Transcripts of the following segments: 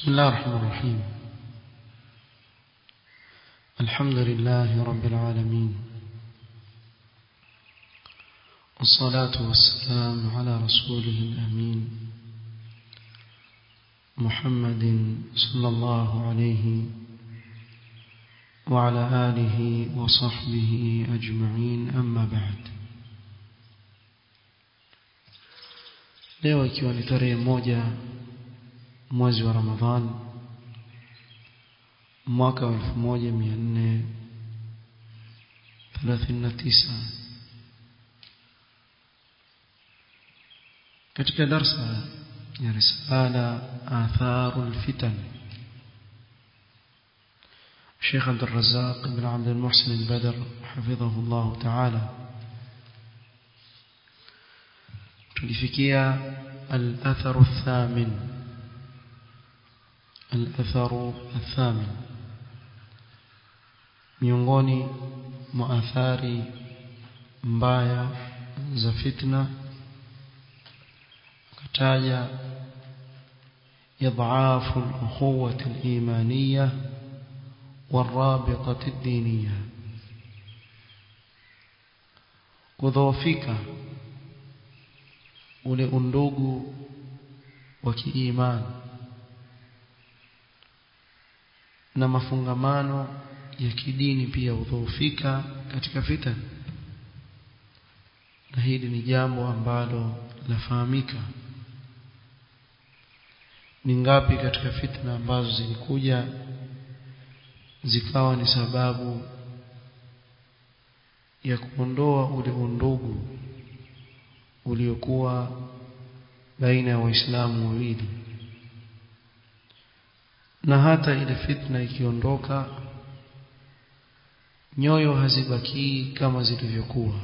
بسم الله الرحمن الرحيم الحمد لله رب العالمين والصلاة والسلام على رسوله الأمين محمد صلى الله عليه وعلى آله وصحبه أجمعين أما بعد leo ikiwa ni tarehe moja mwezi wa Ramadhan mwaka wa 1439 katika darsa ya risala atharul fitan الشيخ عبد الرزاق بن عبد المحسن البدر حفظه الله تعالى tulifikia al-athar ath-thamin al-athar ath-thamin miongoni mwa athari mbaya za fitna akataja إضعاف الأخوة الإيمانية والرابطة الدينية كذوفك ule undugu wa kiimani na mafungamano ya kidini pia hudhoofika katika fitna na hili ni jambo ambalo lafahamika ni ngapi katika fitna ambazo zilikuja zikawa ni sababu ya kuondoa ule undugu uliokuwa baina ya waislamu wawili na hata ile fitna ikiondoka nyoyo hazibakii kama zilivyokuwa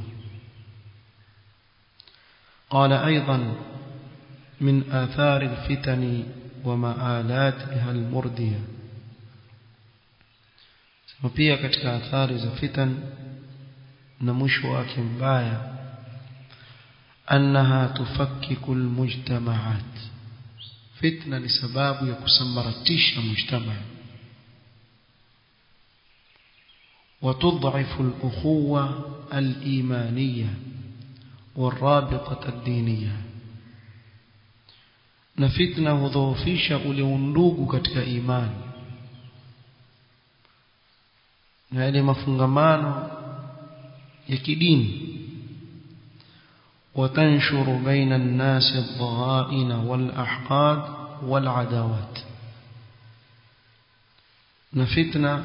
قال أيضا من آثار الفتن ومآلاتها المردية pia katika athari za fitan na mwisho wake mbaya أنها تفكك المجتمعات فتنة لسباب يكسمرتش مجتمع وتضعف الأخوة الإيمانية والرابطة الدينية na fitna hudhoofisha ule undugu katika imani na yale mafungamano ya kidini وتنشر بين الناس الضغائن والأحقاد والعداوات نفتنا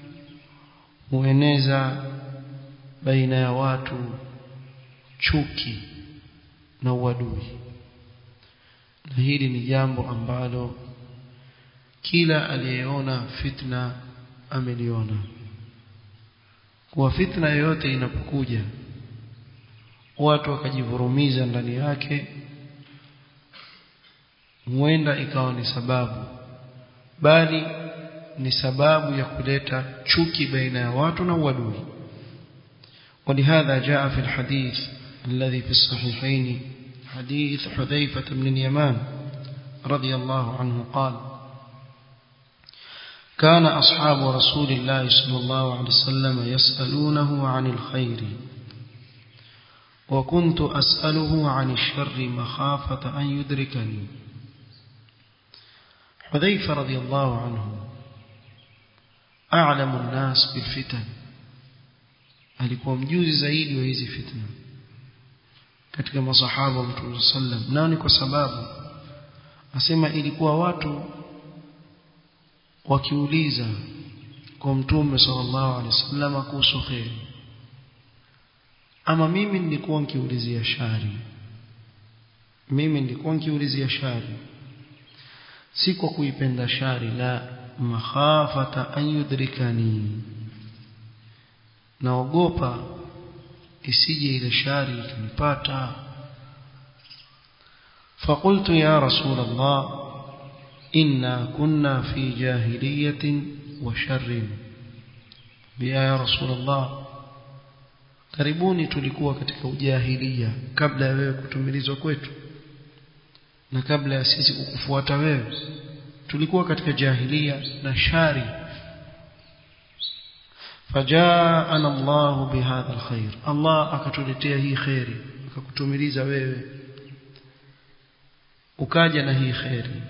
hueneza baina ya watu chuki na uadui na hili ni jambo ambalo kila aliyeona fitna ameliona kuwa fitna yoyote inapokuja watu wakajivurumiza ndani yake huenda ikawa ni sababu bali ni sababu ya kuleta chuki baina ya watu na uadui ولهذا جاء في الحديث الذي في الصحيحين حديث حذيفة بن اليمان رضي الله عنه قال كان أصحاب رسول الله صلى الله عليه وسلم يسألونه عن الخير وكنت أسأله عن الشر مخافة أن يدركني حذيفة رضي الله عنه أعلم الناس بالفتن alikuwa mjuzi zaidi wa hizi fitna katika masahaba wa Mtume sallam nao ni kwa sababu asema ilikuwa watu wakiuliza kwa Mtume sallallahu alaihi wasallam kuhusu kheri ama mimi nilikuwa nikiulizia shari mimi nilikuwa nikiulizia shari si kwa kuipenda shari la makhafata an yudrikani naogopa isije ile shari ikanipata فقلت يا رسول الله إنا كنا في جاهلية وشر يا رسول الله karibuni tulikuwa katika ujahilia kabla ya wewe kutumilizwa kwetu na kabla ya sisi kukufuata wewe tulikuwa katika jahilia na shari fajaana Allah bihadha alkhair Allah akatuletea hii khairi akakutumiliza wewe ukaja na hii khairi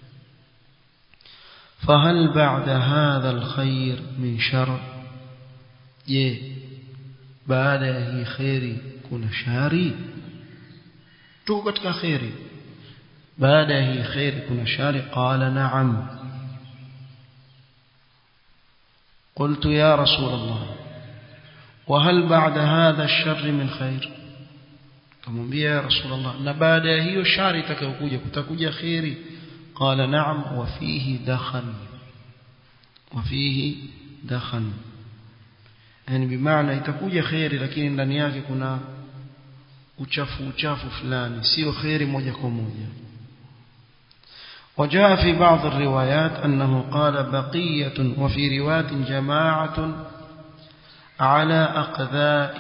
فهل بعد هذا الخير من شر je baada ya hii khairi kuna shari tuko katika khairi baada ya hii khairi kuna shari qala na'am قلت يا رسول الله وهل بعد هذا الشر من خير kumwambia ya rasulullah na baada ya hiyo shari itakayokuja kutakuja khairi qala na'am wa fihi dakhan wa fihi dakhan yani bimaana itakuja khairi lakini ndani yake kuna uchafu uchafu fulani sio khairi moja kwa moja وجاء في بعض الروايات أنه قال بقية وفي روايات جماعة على أقذاء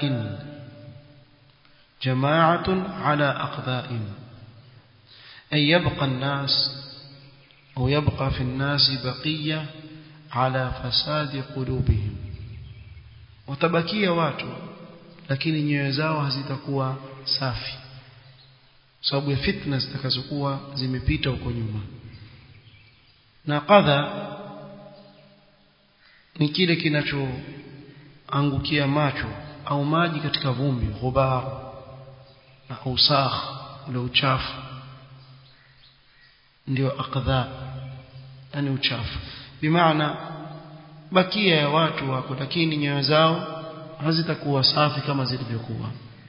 جماعة على أقذاء أي يبقى الناس أو يبقى في الناس بقية على فساد قلوبهم وتبكي watu lakini nyoyo zao hazitakuwa safi sababu ya fitna zitakazokuwa zimepita huko nyuma na kadha ni kile kinachoangukia macho au maji katika vumbi ghubar na usakh ule uchafu ndio aqdha yani uchafu bimaana bakia ya watu wako lakini nyoyo zao hazitakuwa safi kama zilivyokuwa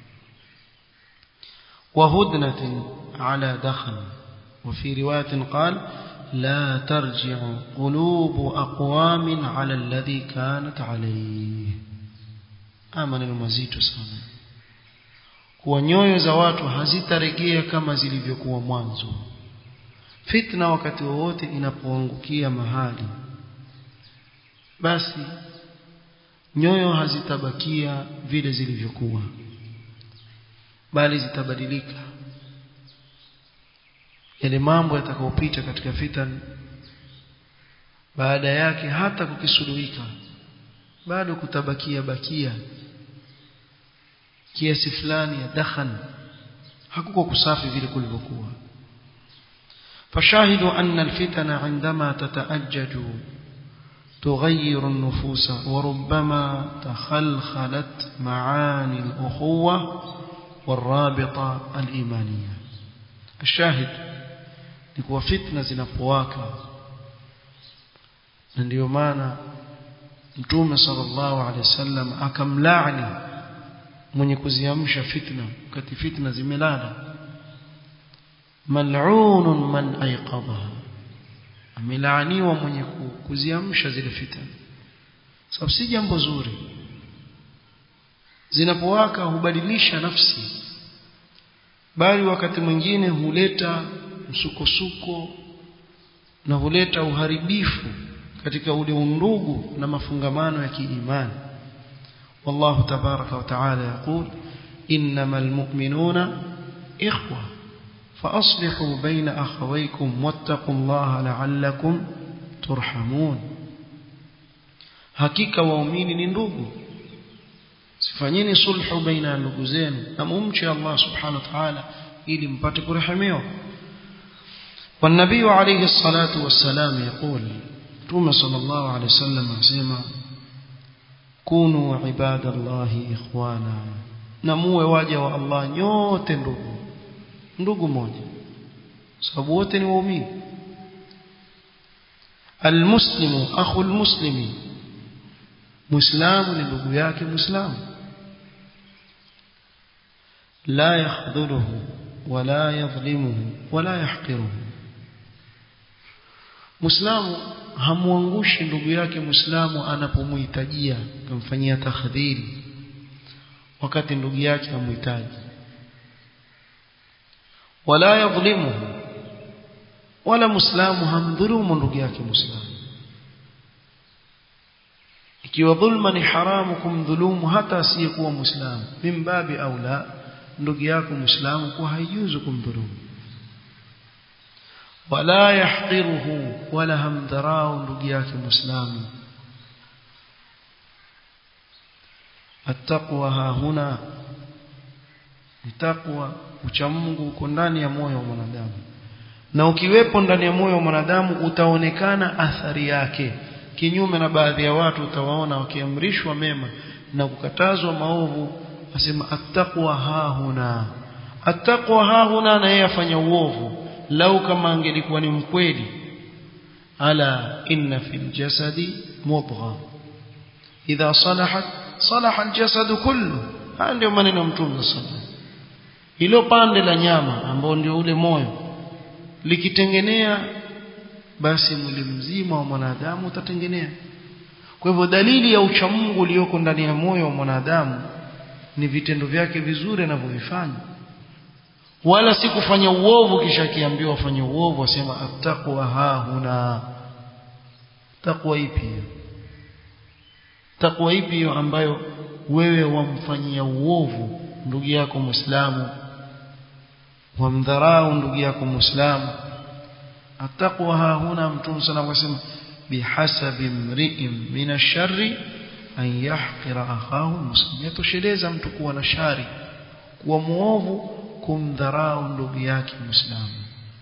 وهدنة على دخن وفي رواية قال لا ترجع قلوب أقوام على الذي كانت عليه آمن المزيد sana kuwa nyoyo za watu hazitaregea kama zilivyokuwa mwanzo fitna wakati wowote inapoangukia mahali basi nyoyo hazitabakia vile zilivyokuwa bali zitabadilika yale mambo yatakayopita katika fitan baada yake hata kukisuluhika bado kutabakia bakia kiasi fulani ya dakhan hakuko kusafi vile kulivyokuwa فشاهدوا أن الفتن عندما تتأجج تغير النفوس وربما تخلخلت معاني الأخوة والرابطة الإيمانية الشاهد لكوا فتنة زنفواكا ndio maana mtume sallallahu alaihi wasallam akamlaani mwenye kuziamsha fitna wakati fitna zimelala mal'unun man ayqadha amelaaniwa mwenye kuziamsha zile fitna sababu si jambo zuri zinapowaka hubadilisha nafsi bali wakati mwingine huleta msukosuko na huleta uharibifu katika ule undugu na mafungamano ya kiimani والله تبارك وتعالى يقول إنما المؤمنون إخوة فأصلحوا بين أخويكم واتقوا الله لعلكم ترحمون hakika waumini ni ndugu sifanyeni sulhu baina ya ndugu zenu na mumche Allah subhanahu wa ta'ala ili mpate kurehemiwa والنبي عليه الصلاة والسلام يقول توما صلى الله عليه وسلم asema kunu ibadallahi ikhwana na muwe waja wa Allah nyote ndugu ndugu moja sababu wote ni waumini almuslimu akhu almuslimi muislamu ni ndugu yake muislamu la yakhdhuluhu wala yadhlimuhu wala yahqiruhu muislamu hamwangushi ndugu yake muislamu anapomhitajia kumfanyia takhdhiri wakati ndugu yake hamhitaji wala yadhlimuhu wala muislamu hamdhulumu ndugu yake muislamu ikiwa dhulma ni haramu kumdhulumu hata asiyekuwa muislamu mimbabi au la ndugu yako muislamu kwa haijuzu kumdhulumu wala yahqiruhu wala hamdharau ndugu yake muislamu attaqwa ha huna taqwa ucha Mungu uko ndani ya moyo wa mwanadamu na ukiwepo ndani ya moyo wa mwanadamu utaonekana athari yake kinyume na baadhi ya watu utawaona wakiamrishwa mema na kukatazwa maovu asema attaqwa ha huna attaqwa ha huna na yeye afanya uovu lau kama angelikuwa ni mkweli ala inna fil jasadi mudgha idha salahat salaha aljasad kullu haya ndio maneno ya mtume sallallahu hilo pande la nyama ambao ndio ule moyo likitengenea basi mwili mzima wa mwanadamu utatengenea kwa hivyo dalili ya uchamungu ulioko ndani ya moyo wa mwanadamu ni vitendo vyake vizuri anavyovifanya wala si kufanya uovu kisha akiambiwa afanye uovu asema attaqwa ha huna takwa ipi hiyo takwa ipi hiyo ambayo wewe wamfanyia uovu ndugu yako muislamu wamdharau ndugu yako muislamu attaqwa ha huna mtume sana akasema bihasabi mri'in min ash-sharri an yahqira akhahu muslim yatosheleza mtu kuwa na shari kuwa muovu kumdharau ndugu yake muislamu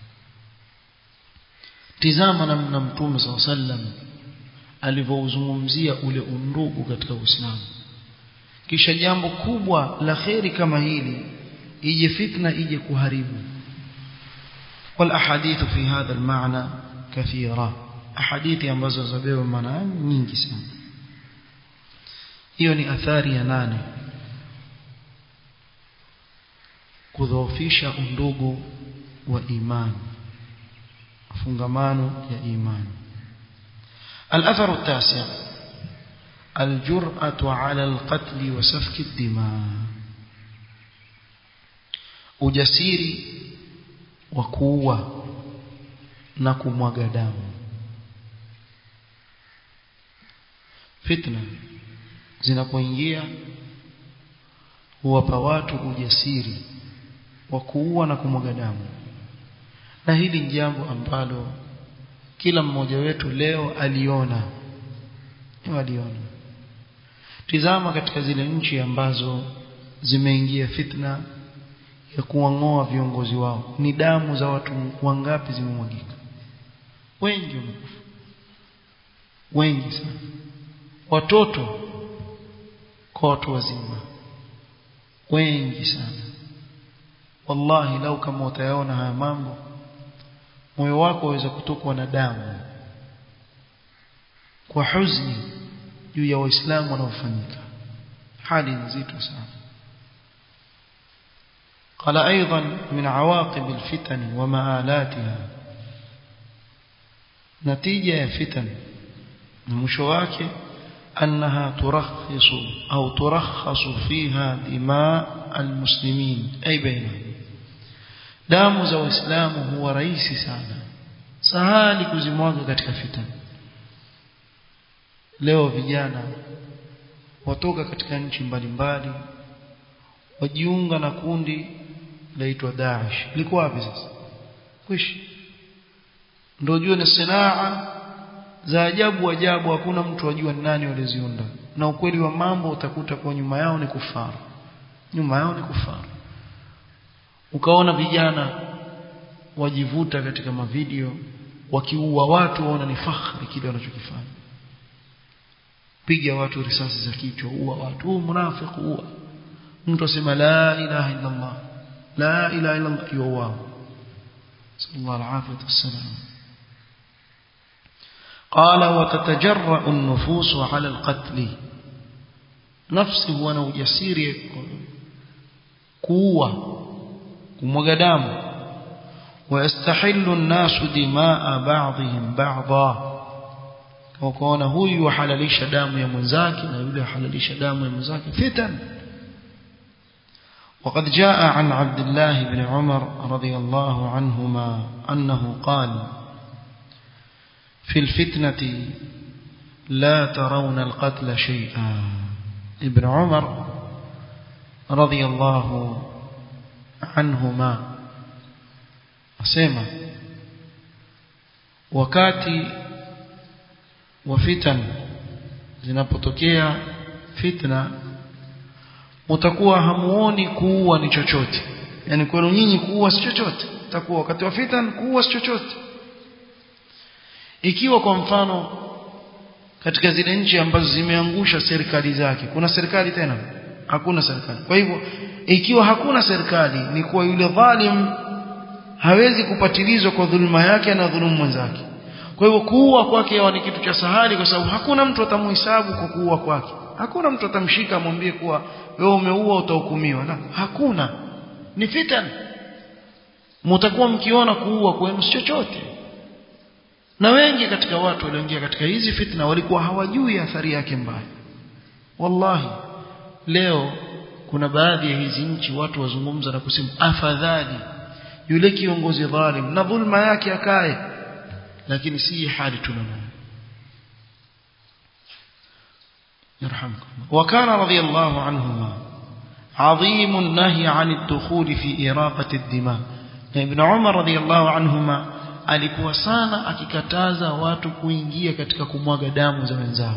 tizama namna mtume SAW sallam alivyozungumzia ule undugu katika Uislamu kisha jambo kubwa la kheri kama hili ije fitna ije kuharibu wal ahadithu fi hadha al maana kathira ahadithi ambazo zabeba maana nyingi sana hiyo ni athari ya nane kudhoofisha undugu wa imani fungamano ya imani الأثر التاسع الجرأة على القتل وسفك الدماء ujasiri wa kuua na kumwaga damu fitna zinapoingia huwapa watu ujasiri wa kuua na kumwaga damu na hili ni jambo ambalo kila mmoja wetu leo aliona aliona tizama katika zile nchi ambazo zimeingia fitna ya kuwang'oa viongozi wao ni damu za watu wangapi zimemwagika wengi wamekufa wengi sana watoto kwa watu wazima wengi sana wallahi lau kama utayaona haya mambo moyo wako waweza kutokwa na damu kwa huzuni juu ya waislamu wanaofanyika hali nzito sana قال أيضا من عواقب الفتن ومآلاتها نتيجة فتن المشواك أنها ترخص أو ترخص فيها دماء المسلمين أي بينهم damu za waislamu huwa rahisi sana sahali kuzimwaga katika fitna leo vijana watoka katika nchi mbalimbali wajiunga na kundi laitwa Daesh liko wapi sasa kwishi ndio jua ni sanaa za ajabu ajabu hakuna mtu ajua ni nani waliziunda na ukweli wa mambo utakuta kwa nyuma yao ni kufaru nyuma yao ni kufaru ukaona vijana wajivuta katika mavideo wakiua watu waona ni fahari kile wanachokifanya piga watu risasi za kichwa ua watu huu munafiki ua mtu asema la ilaha illa Allah la ilaha illa Allah yuwa sallallahu alaihi wasallam قال وتتجرأ النفوس على القتل نفسي هو انا ujasiri kuua kumwaga damu ويستحل الناس دماء بعضهم بعضا وكون هو يحللش damu ya mwenzake na yule يحللش damu ya mwenzake fitan وقد جاء عن عبد الله بن عمر رضي الله عنهما أنه قال في الفتنة لا ترون القتل شيئا ابن عمر رضي الله عنهما asema wakati wa fitan zinapotokea fitna mtakuwa hamuoni kuua ni chochote yani kwenu nyinyi kuua si chochote takuwa wakati wa fitan kuua si chochote ikiwa kwa mfano katika zile nchi ambazo zimeangusha serikali zake kuna serikali tena hakuna serikali kwa hivyo ikiwa hakuna serikali ni kuwa yule dhalim hawezi kupatilizwa kwa dhuluma yake na dhulumu mwenzake kwa hivyo kuua kwake ni kitu cha sahali kwa sababu hakuna mtu atamhesabu kwa kuua kwake hakuna mtu atamshika amwambie kuwa wewe umeua utahukumiwa la hakuna ni fitan mtakuwa mkiona kuua kwenu si chochote na wengi katika watu walioingia katika hizi fitna walikuwa hawajui athari yake mbaya wallahi leo kuna baadhi ya hizi nchi watu wazungumza na kusema afadhali yule kiongozi dhalim na dhulma yake akae lakini si hali tunayo يرحمكم وكان رضي الله عنهما عظيم النهي عن الدخول في إراقة الدماء ابن عمر رضي الله عنهما alikuwa sana akikataza watu kuingia katika kumwaga damu za wenzao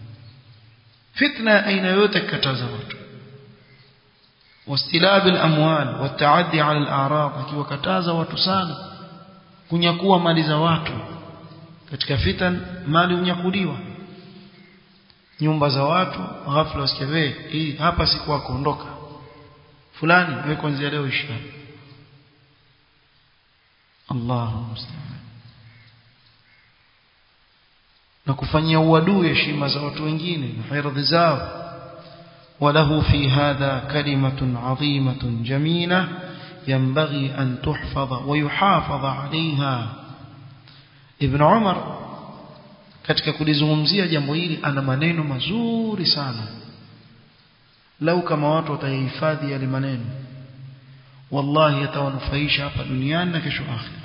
fitna aina yote kukataza watu wastilab al-amwal wataaddi ala al-a'rad akiwakataza watu sana kunyakua mali za watu katika fitan mali unyakuliwa nyumba za watu ghafla wasikia wewe hii hapa si kwako ondoka fulani wewe kuanzia leo ishi Allahu musta'an na kufanyia uadui heshima za watu wengine na hiradhi zao وله في هذا كلمة عظيمة جميلة ينبغي أن تحفظ ويحافظ عليها ابن عمر katika kulizungumzia jambo hili ana maneno mazuri sana lau kama watu watayahifadhi yale maneno wallahi yatawanufaisha hapa duniani na kesho akhira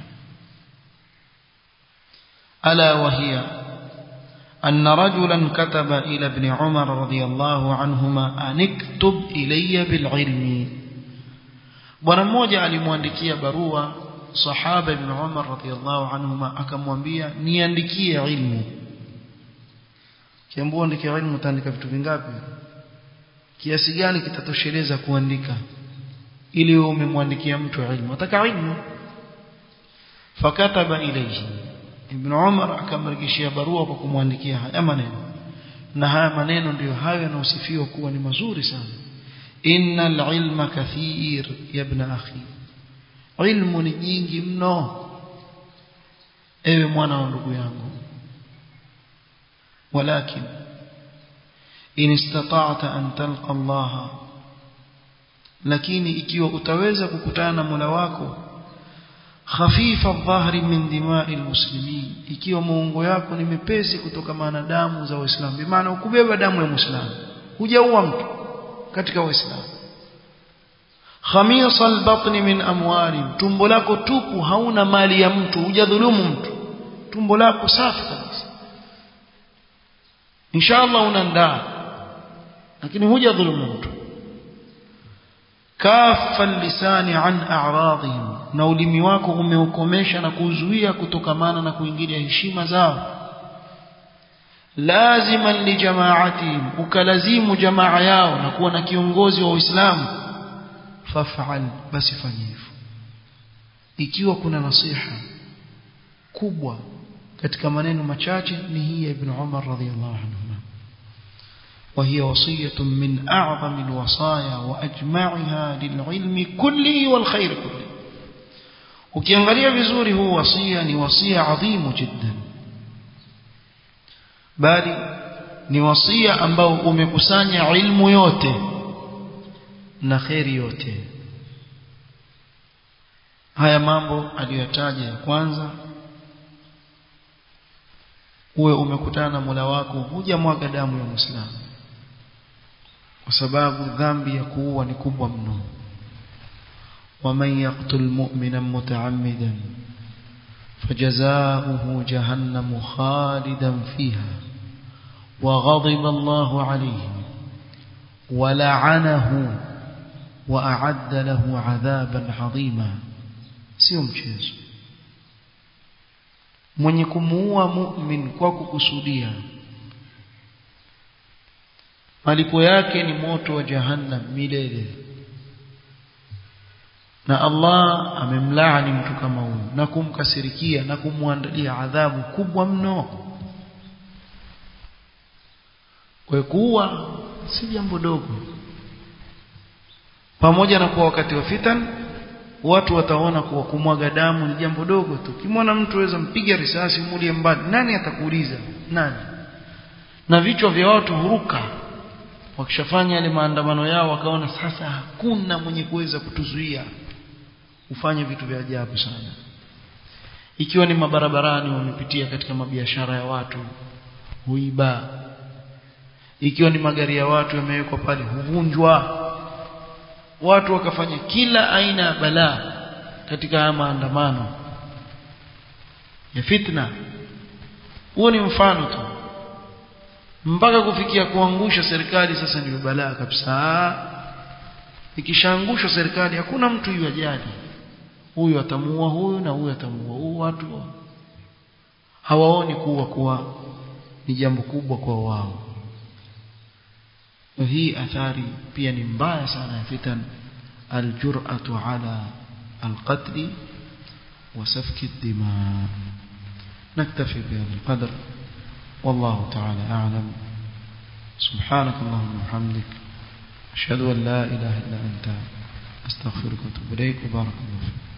ala wahiya أن رجلا كتب إلى ابن عمر رضي الله عنهما أن اكتب إلي بالعلم bwana mmoja alimwandikia barua sahaba ibn Umar radhiyallahu anhuma akamwambia niandikie ilmu kiambiwa andike ilmu utaandika vitu vingapi kiasi gani kitatosheleza kuandika ili wewe umemwandikia mtu ilmu ataka ilmu fakataba ilayhi ibn Umar akamrejeshia barua kwa kumwandikia haya maneno na haya maneno ndiyo hayo yanayosifiwa kuwa ni mazuri sana innal ilma kathir ya ibn akhi ilmu ni nyingi mno ewe mwana wa ndugu yangu walakin in istata'ta an talqa Allah lakini ikiwa utaweza kukutana na Mola wako khafifa dhahri min dima'il muslimin ikiwa muungo yako ni mepesi kutoka na damu za waislamu bi maana ukubeba damu ya muislamu hujaua mtu katika waislamu khamisa albatni min amwali tumbo lako tupu hauna mali ya mtu hujadhulumu mtu tumbo lako safi kabisa inshallah unandaa lakini hujadhulumu mtu kafa lisani an a'radihim na ulimi wako umeukomesha na kuzuia kutokamana na kuingilia heshima zao laziman li jama'atihim ukalazimu jamaa yao na kuwa na kiongozi wa Uislamu faf'al basi fanya hivyo ikiwa kuna nasiha kubwa katika maneno machache ni hii ya ibn Umar radhiyallahu anhu وهي وصية من أعظم الوصايا وأجمعها للعلم كله والخير كله ukiangalia vizuri huu wasia ni wasia adhimu jiddan bali ni wasia ambao umekusanya ilmu yote na kheri yote haya mambo aliyotaja ya kwanza uwe umekutana na Mola wako hujamwaga damu ya Muislamu kwa sababu dhambi ya kuua ni kubwa mno ومن يقتل مؤمنا متعمدا فجزاؤه جهنم خالدا فيها وغضب الله عليه ولعنه وأعد له عذابا عظيما sio mchezo mwenye kumuua mu'min kwa kukusudia malipo yake ni moto wa jahannam milele na Allah amemlaani mtu kama huyu na kumkasirikia na kumwandalia adhabu kubwa mno kwa kuua si jambo dogo pamoja na kuwa wakati wa fitan watu wataona kuwa kumwaga damu ni jambo dogo tu kimwona mtu aweza mpiga risasi mulie mbali nani atakuuliza nani na vichwa vya watu huruka wakishafanya yale maandamano yao wakaona sasa hakuna mwenye kuweza kutuzuia ufanye vitu vya ajabu sana ikiwa ni mabarabarani wamepitia katika mabiashara ya watu huiba ikiwa ni magari ya watu yamewekwa pale huvunjwa watu wakafanya kila aina ya balaa katika haya maandamano ya fitna huo ni mfano tu mpaka kufikia kuangusha serikali sasa ndio balaa kabisa ikishaangushwa serikali hakuna mtu yajali huyu atamuua huyu na huyu atamuua huyu watu hawaoni kuwa kuwa ni jambo kubwa kwa wao hii athari pia ni mbaya sana ya fitan aljur'atu ala alqatl وسفك الدماء نكتفي بهذا القدر والله تعالى أعلم سبحانك اللهم وبحمدك أشهد أن لا إله إلا أنت أستغفرك وأتوب إليك وبارك الله فيك